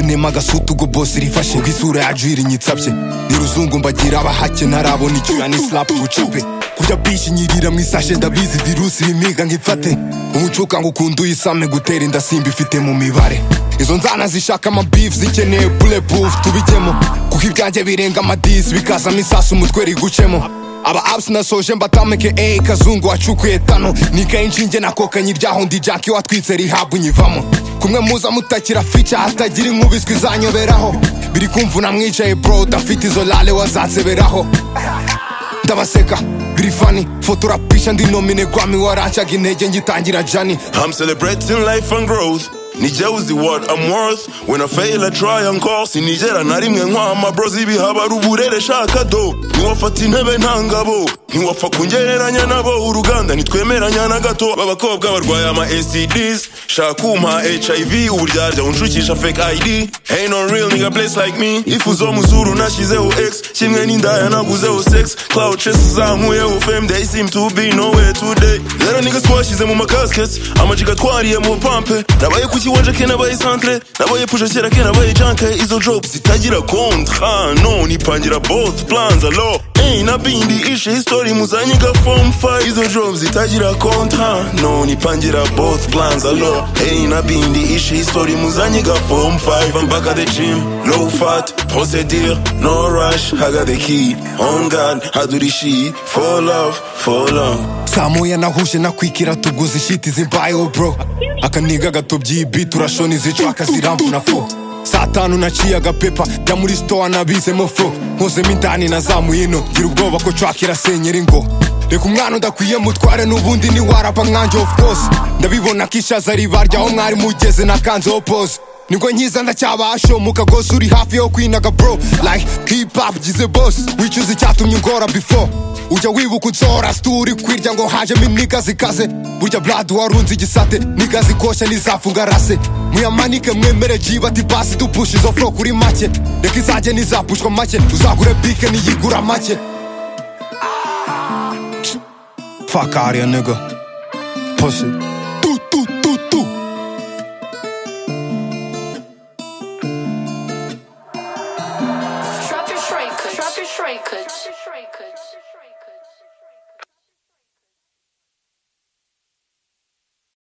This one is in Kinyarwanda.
ntema agasutu ubwo bosi rifashe ngo isura yacu irinyitsabye ni ruzungu mbagira abahake ntarabona icyuya ni slapu bucape kurya bishi nyirira mu isashe ndabizi virusi imiga nkifate umucuka ngo ukunda uyisame gutera inda simba ifite mu mibare izo nzana zishaka amabifu zikeneye burebufu tubijyemo kuko ibyanjye birenga amadisi bikazamo isasu umutwe rigucemo aba apps nasoje mbatamike ey kazungu wacukuye tano nikaye inshinge nakokanye iryaho ndi jaki watwitse rihabu nyivamo kumwe muza mutakira fica hatagira inkubiswi izanyoberaho biri kumvuna mwicaye bro udafite izo lale wazanseberaho ndabaseka biri fani fotora pisha ndi nomine gwami warancaga intege ngitangira jani I'm celebrating life and growth nijye uzi what I'm worth when I fail I try and call sinigera na rimwe nkwama bro zibihaba ari uburere shaka do ntiwafata intebe ntangabo ntiwapfa kungereranya nabo uruganda ntitwemeranya na gato babakobwa barwaye ama STDs shaka umpa HIV uburyarya unshukisha fake ID ain't no real nigga place like me ifu zo muzuru nashyizeho X kimwe n'indaya naguzeho sex cloud chess zankuyeho fame they seem to be nowhere today rero niggas twashyize mu makaskets amajiga twariye mu pampe nabaye ku kiwanja ke nabaye centre nabaye pusha kera ke nabaye janke izo jobs zitagira kontra no nipangira both plans alo Hey, nabindi ishe history muzanyiga form 5 izo jobs zitagira kontra no nipangira both plans alo Hey, nabindi ishe history muzanyiga form 5 mpaka the gym low fat procedure no rush i got the key on god i do the shit for love for long saa moya nahuje nakwikira tuguze ishiti zimbayeho bro akaniga gato by'ibi turashona izicwaka ziramvuna fo saa tanu naciye agapepa jya muri sitowa nabizemo fo nkozemo indani nazamuye ino gira ubwoba ko cwakira senyeri ngo reka umwana udakwiye mutware n'ubundi ni waraba mwanjye of course ndabibona ko ishaza ribarya aho mwari mugeze nakanzeho pose nibwo nkiza ndacyabasho mu kagozi uri hafi yo kwinaga bro like hip hop gize boss wicuza icyatumye ungora before ujya wibuka unsora situri kwirya ngo hajemo imiga zikaze burya brad warunze igisate niga zikoshya n'izafunga rase muyamanike mwemere jiba ati basi dupusha izo furo kuri make reka izajye n'izapushwa make uzagure bike n'iyigura make fuck out here nigga pussy